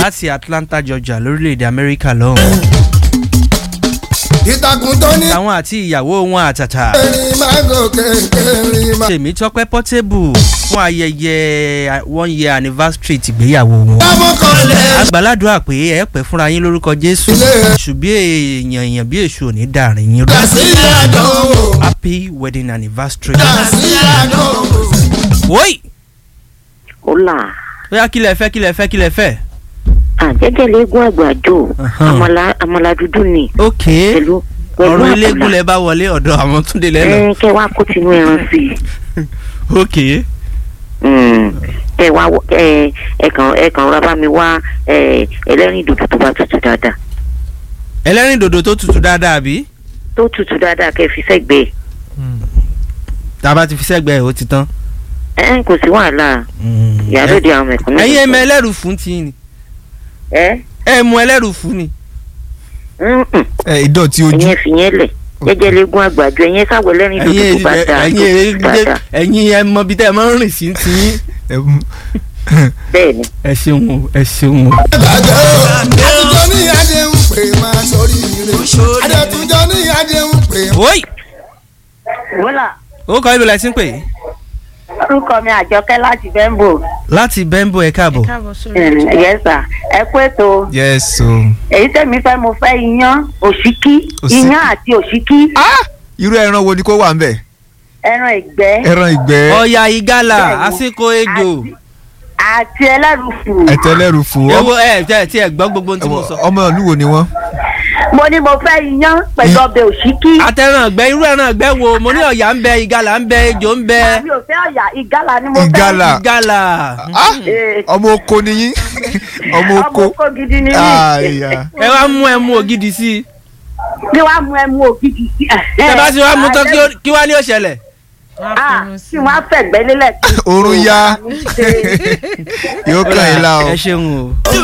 láti Atlanta Georgia lórílẹ̀‐èdè Amẹ́ríkà lọ́hùn. ìtàkùn tó ní àwọn àti ìyàwó wọn àtàtà erin máa gòkè erin máa. Tèmítọ́pẹ́ Portable fún ayẹyẹ one year anniversary tìgbéyàwó wọn. lámọ́kànlẹ̀ àgbàládùá pé ẹ pẹ́ fúnra yín lórúkọ Jésù ṣùgbọ́n èèyàn èèyàn bí èṣù ò ní dàrin yín rú. dàsí àdánwò happy wedding anniversary. dàsí àdánwò. woi Hola. bóyá kílẹ̀ fẹ́ kílẹ̀ fẹ́ kílẹ̀ fẹ́. àjẹjẹ léegun àgbàjò Ahan. àmàlà àmàlà dúdú ni ok pẹ̀lú pẹ̀lú ọ̀rọ̀ àbùlà. eléégún lẹ bá wọlé ọ̀dọ̀ àwọn túndé lẹ́nu. ẹ kẹ wá kó tinú ẹran sí i ok Mm. kẹ wá wọ- ẹ ẹ kàn ẹ kàn rárá bá mi wá ẹ ẹlẹ́rìn dòdò tó bá tutù dáadáa ẹlẹ́rìn dòdò tó tutù dáadáa bí. tó tutù dáadáa kẹ fi sẹ́gbẹ̀ẹ́ tá a bá ti fi sẹ́gbẹ̀ẹ́ ó ti tán. ẹ kò sí wàhálà ìyálòdì àwọn mẹ̀kúnnù. ẹ̀yin ẹ mọ ẹlẹ́rù fún ti ni ẹ ẹ mú ẹlẹ́rù fún ni. Mm-mm. ẹ ìdọ̀tí ojú ẹ̀yin fi yẹn lẹ̀ jẹjẹ léegun àgbàjọ ẹ̀yin sáwọ ẹlẹ́rìn dòdò ẹ̀yin tó bá dáa tó ẹ̀yin tutù dáadáa ẹ̀yin ẹ mọ bí tẹ́ ẹ máa ń rìn sí ti yín. ẹ mú- bẹ́ẹ̀ ni ẹ ṣeun o ẹ ṣeun o. ìbàjẹ́ o àtijọ́ ní adéhùn pé máa sọrí ire adétúnjọ́ ní adéhùn pé woi wọ́là ó kọ́ ibi lẹ́sìn pé orúkọ mi àjọkẹ́ láti bẹ́ńbò láti bẹ́ńbò ẹ káàbọ̀. yẹ́sà ẹ kú ètò yes o. èyí tẹ̀mí fẹ́ mo fẹ́ iyán òṣìkí Òṣì- iyán àti òṣìkí irú ẹran wo ni kó wà ń bẹ̀ ẹran ìgbẹ́ ẹran ìgbẹ́ ọ̀yà ìgalà Bẹ́ẹ̀ni. àsìkò ejò àti ẹlẹ́rùfù ẹ̀tẹ́lẹ́rù fún ewo ẹ tẹ tí ẹ gbọ́ gbogbo ohun tí mo sọ. ọmọ ìlú wo ni wọ́n. mo ní mo fẹ́ iyán pẹ̀lú ọbẹ̀ òṣìkí àtẹ̀ràn ọ̀gbẹ́ irú ẹran ọ̀gbẹ́ wo mo ní ọ̀yà ń bẹ ìgalà ń bẹ ejò ń bẹ mi ò fẹ́ ọ̀yà ìgalà ni mo fẹ́ Ìgalà. ìgalà. Ah, Ee. ọmọ oko ni yín ọmọ ọmọ oko. oko gidi ni mí Àyà. ẹ wá mú ẹmu ògidì sí i bí wàá mú ẹmu ògidì sí tẹ bá ti wá mú tán kí ó- kí wá ní òṣẹlẹ̀. kí wọ́n á fẹ̀gbẹ́ lélẹ̀ sí i. Oorun yá. Ṣe- yóò kàn yín la o. ẹ ṣeun o.